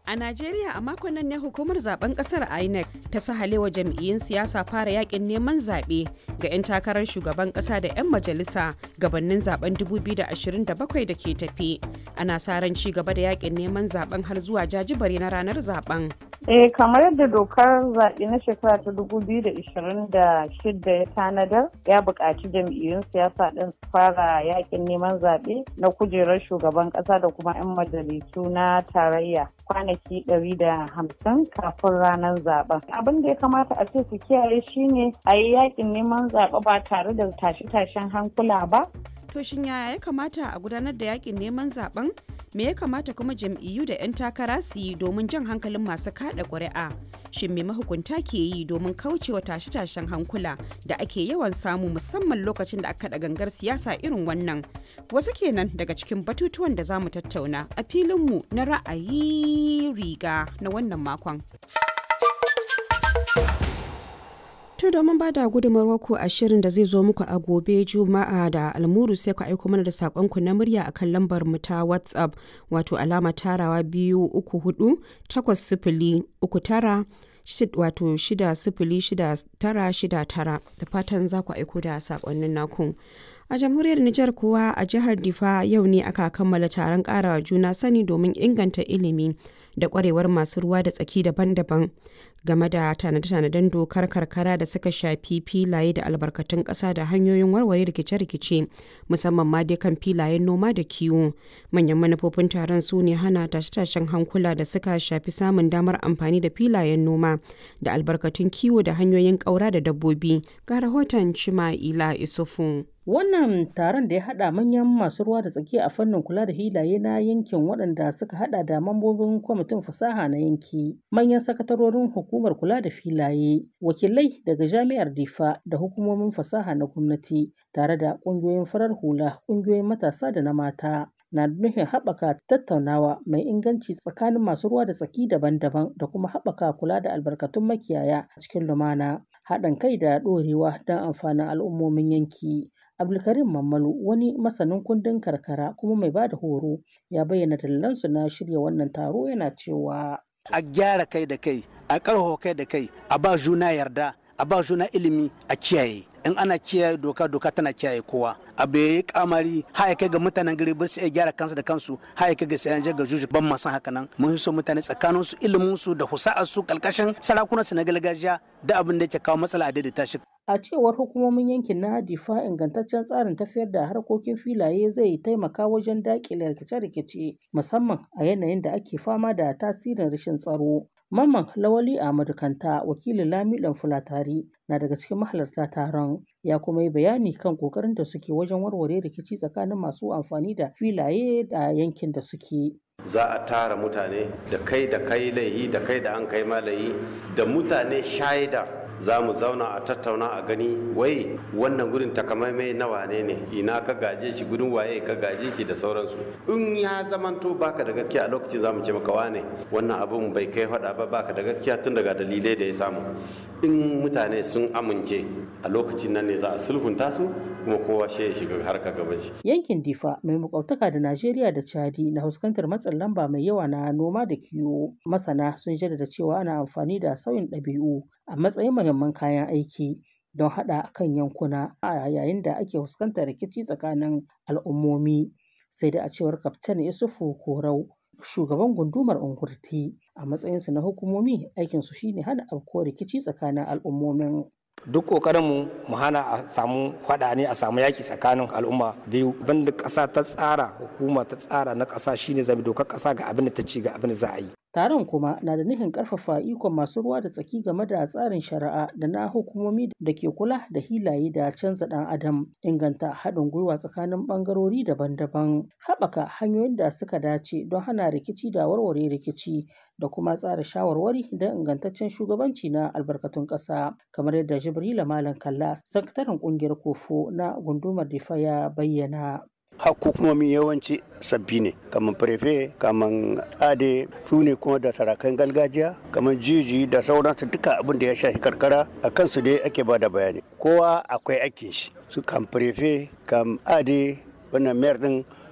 A Najeriya a makon nan ne hukumar zaben kasar INEC ta sahalewa jam'iyyun siyasa fara yakin neman zaɓe ga 'yan takarar shugaban ƙasa da 'yan majalisa gabanin zaben 2027 da ke tafi. Ana sa ran ci gaba da yakin neman zaben har zuwa jajibare na ranar zaben. Eh kamar yadda dokar zaɓe na shekara ta 2026 ya tanadar ya buƙaci jam'iyyun siyasa ɗin su fara yakin neman zaɓe na kujerar shugaban ƙasa da kuma 'yan majalisu na tarayya kwanaki 150 kafin ranar zaben. Abin da ya kamata a ce su kiyaye shine a yi yakin neman zaɓe ba tare da tashe-tashen hankula ba. To shin yaya ya kamata a gudanar da yakin neman zaben? Me ya kamata kuma jam'iyyu da 'yan takara su yi domin jan hankalin masu kada ƙuri'a? Shin me mahukunta ke yi domin kaucewa tashe-tashen hankula da ake yawan samu musamman lokacin da aka da gangar siyasa irin wannan? Wasu kenan daga cikin batutuwan da za mu tattauna a filinmu na ra'ayi riga na wannan makon. To domin ba da gudunmawar ku a shirin da zai zo muku a gobe Juma'a da almuru sai ku aiko mana da sakonku na murya akan lambar mu ta WhatsApp wato alama tarawa biyu uku hudu takwas sifili uku tara wato shida sifili shida tara shida tara da fatan za ku aiko da sakonnin naku. A jamhuriyar Nijar kuwa a jihar Difa yau ne aka kammala taron karawa juna sani domin inganta ilimi da kwarewar masu ruwa da tsaki daban-daban game da tanade-tanaden dokar karkara da suka shafi filaye da albarkatun ƙasa da hanyoyin warware rikice-rikice musamman ma dai kan filayen noma da kiwo manyan manufofin taron su ne hana tashe-tashen hankula da suka shafi samun damar amfani da filayen noma da albarkatun kiwo da hanyoyin ƙaura da dabbobi ga rahoton cima'ila isufu Wannan taron da ya haɗa manyan masu ruwa da tsaki a fannin kula da hilaye na yankin waɗanda suka haɗa da mambobin kwamitin fasaha na yanki, manyan sakatarorin hukumar kula da filaye, wakilai daga jami'ar Difa da hukumomin fasaha na gwamnati, tare da ƙungiyoyin farar hula, ƙungiyoyin matasa da na mata. na nufin haɓaka tattaunawa mai inganci tsakanin masu ruwa da tsaki daban-daban da kuma haɓaka kula da albarkatun makiyaya a cikin lumana haɗin kai da ɗorewa don amfanin al'ummomin yanki abdulkarim mammalu wani masanin kundin karkara kuma mai ba da horo ya bayyana dalilansu na shirya wannan taro yana cewa a gyara kai da kai a ƙarfafa kai da kai a ba juna yarda a ba juna ilimi a kiyaye in ana kiyaye doka doka tana kiyaye kowa abu ya yi kamari haya kai ga mutanen gari ba su iya gyara kansu da kansu haya kai ga sayan ga juju ban ma san haka nan mun so mutane tsakanin su ilimin su da husa'ar su kalkashin sarakunan su na gargajiya da abin da yake kawo matsala a daidaita shi a cewar hukumomin yankin na difa ingantaccen tsarin tafiyar da harkokin filaye zai taimaka wajen daƙile rikice-rikice musamman a yanayin da ake fama da tasirin rashin tsaro Mamman Lawali Ahmadu Kanta wakilin Lamiɗan Fulatari na daga cikin mahalarta taron ya kuma yi bayani kan kokarin da suke wajen warware rikici tsakanin masu amfani da filaye da yankin da suke. za a tara mutane da kai da kai laihi da kai da an kai malayi da mutane shaida za mu zauna a tattauna a gani wai wannan gurin takamaimai na wane ne ina ka gaje shi gudun waye ka gaje shi da sauransu in ya zamanto baka da gaskiya a lokacin za mu ce maka wane wannan abun bai kai faɗa ba baka da gaskiya tun daga dalilai da ya samu in mutane sun amince a lokacin nan ne za a sulhunta su kuma kowa shi ya shiga harka gaban shi yankin difa mai makwabtaka da najeriya da chadi na fuskantar matsin lamba mai yawa na noma da kiwo masana sun jaddada cewa ana amfani da sauyin ɗabi'u a matsayin muhimman kayan aiki don haɗa kan yankuna a yayin da ake fuskantar rikici tsakanin al'ummomi sai da a cewar kaftan isufu korau shugaban gundumar ungurti a matsayinsu na hukumomi aikinsu shine hana afkuwar rikici tsakanin al'ummomin duk kokarinmu mu hana a samu faɗa ne a samu yaki tsakanin al'umma biyu banda ƙasa ta tsara hukuma ta tsara na ƙasa shine zabi dokar ƙasa ga abin da ta ci ga abin da za a yi Taron kuma na da nufin ƙarfafa ikon masu ruwa da tsaki game da tsarin shari'a da na hukumomi da ke kula da hilaye da canza ɗan adam, inganta haɗin gwiwa tsakanin ɓangarori daban-daban, haɓaka hanyoyin da suka dace don hana rikici da warware rikici da kuma tsara shawarwari don ingantaccen shugabanci na albarkatun ƙasa, kamar yadda Jibrila Malam Kalla, sakataren ƙungiyar Kofo na gundumar Difa ya bayyana. hukumomi yawanci sabbi ne kamar prefe kamar ade su ne kuma da sarakan gargajiya kamar jiji da sauransu duka abin da ya shafi karkara a kansu dai ake ba da bayani kowa akwai aikin shi su kam prefe kam ade wannan mayar din